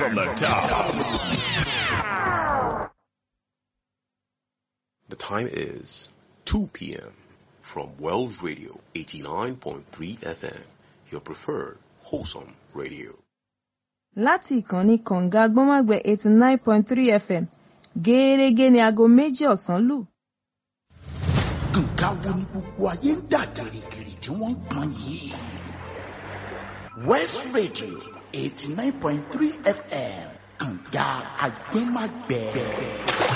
from the top. The time is 2 p.m. from Wells Radio 89.3 FM, your preferred wholesome radio. láti ìkànnì kọ̀ǹga gbọ́nmágbẹ́ eighty nine point three fm gẹ́ẹ́rẹ́gẹ́ ní aago méjì ọ̀sán lù. nǹkan wo ni gbogbo ayé ń dà gìrìgìrì tí wọ́n ń pọn yìí. west radio eighty nine point three fm kànga agbẹ́magbẹ́.